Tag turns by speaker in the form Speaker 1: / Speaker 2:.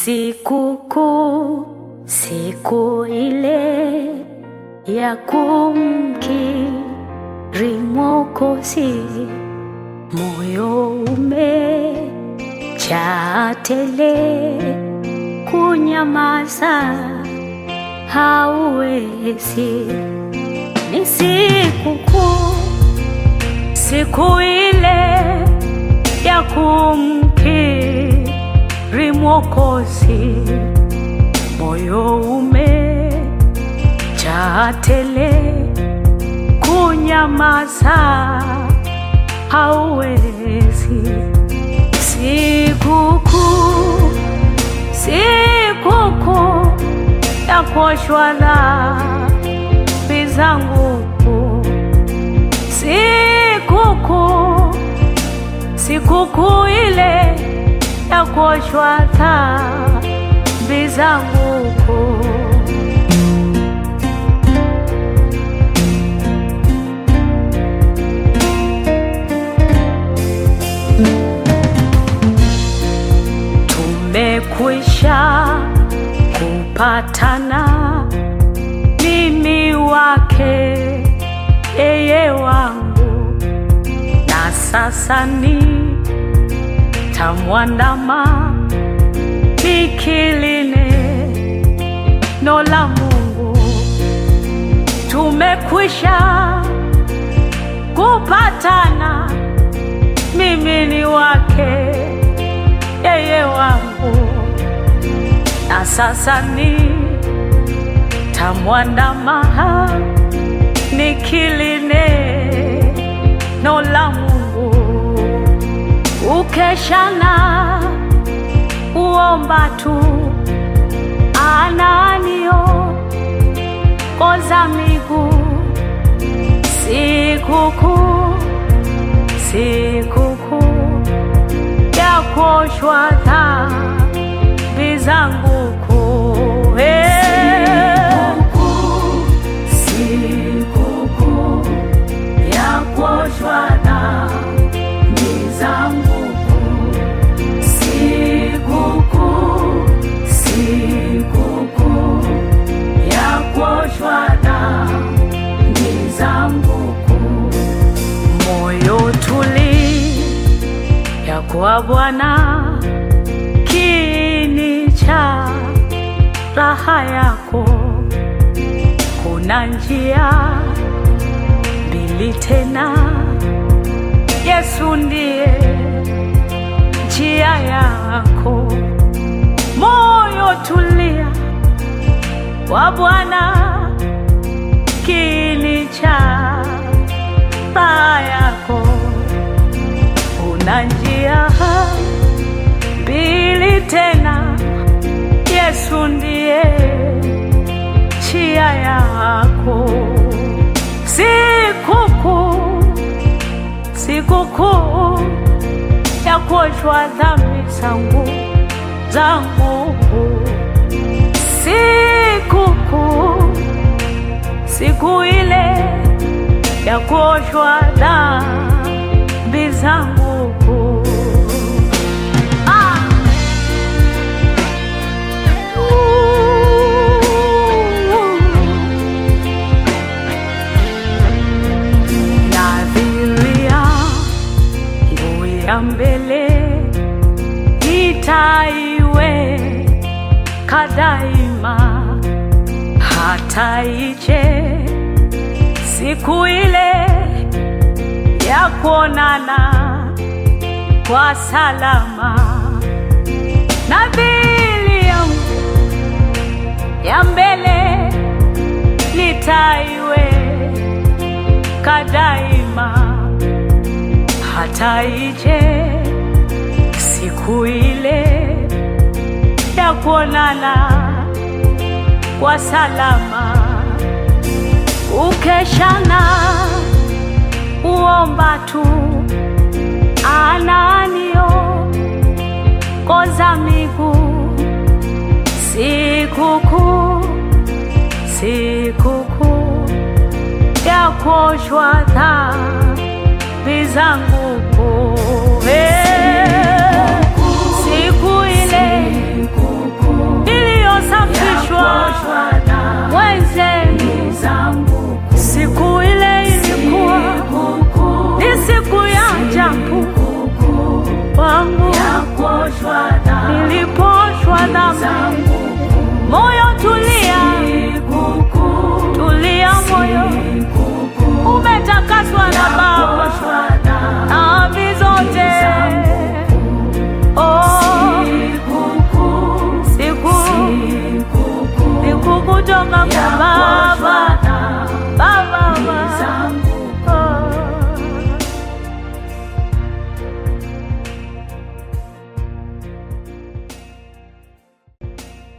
Speaker 1: Sikukuu, siku ile ya kumkiri Mwokozi, moyo umejaa tele, kunyamaza hauwezi. Ni sikukuu, siku ile ya kumkiri Mwokozi, moyo umejaa tele, kunyamaza hauwezi. Sikukuu, sikukuu ya kuoshwa dhambi zangu, sikukuu, sikukuu ile ya kuoshwa dhambi zangu. Tumekwisha kupatana, mimi wake, yeye wangu, na sasa ni tamwandama nikiline no la Mungu. Tumekwisha kupatana, mimi ni wake, yeye wangu, na sasa ni tamwandama nikiline no la Mungu ukeshana uomba tu ananio koza miguu sikukuu sikukuu ya kuoshwa dhambi zangu kuu sikukuu ya kuoshwa dhambi zangu sikukuu sikukuu ya kuoshwa dhambi zangu moyo tuli ya kwa Bwana kini cha raha yako kuna njia mbili tena Yesu ndiye njia yako, moyo tulia kwa Bwana, kini cha raha yako. Una njia mbili tena, Yesu ndiye njia yako. Sikukuu, sikukuu ya kuoshwa dhambi zangu zangu, sikukuu, siku ile ya kuoshwa dhambi zangu. Ah! Nadhiria nguo ya mbele itaiweka daima, hata ije siku ile ya kuonana kwa salama. Nadhiri yangu ya mbele nitaiweka daima, hata ije siku ile ya kuonana kwa salama. Ukeshana uomba tu ananio koza miguu sikukuu sikukuu ya kuoshwa dhambi zangu kuu. Eh, siku ile nimesafishwa mwenzenu. Siku ile ilikuwa ni siku ya ajabu wangu, niliposhwa dhambi. Moyo tulia, tulia moyo, umetakaswa na Baba dhambi zote. Oh, siku siku kutoka kwa Baba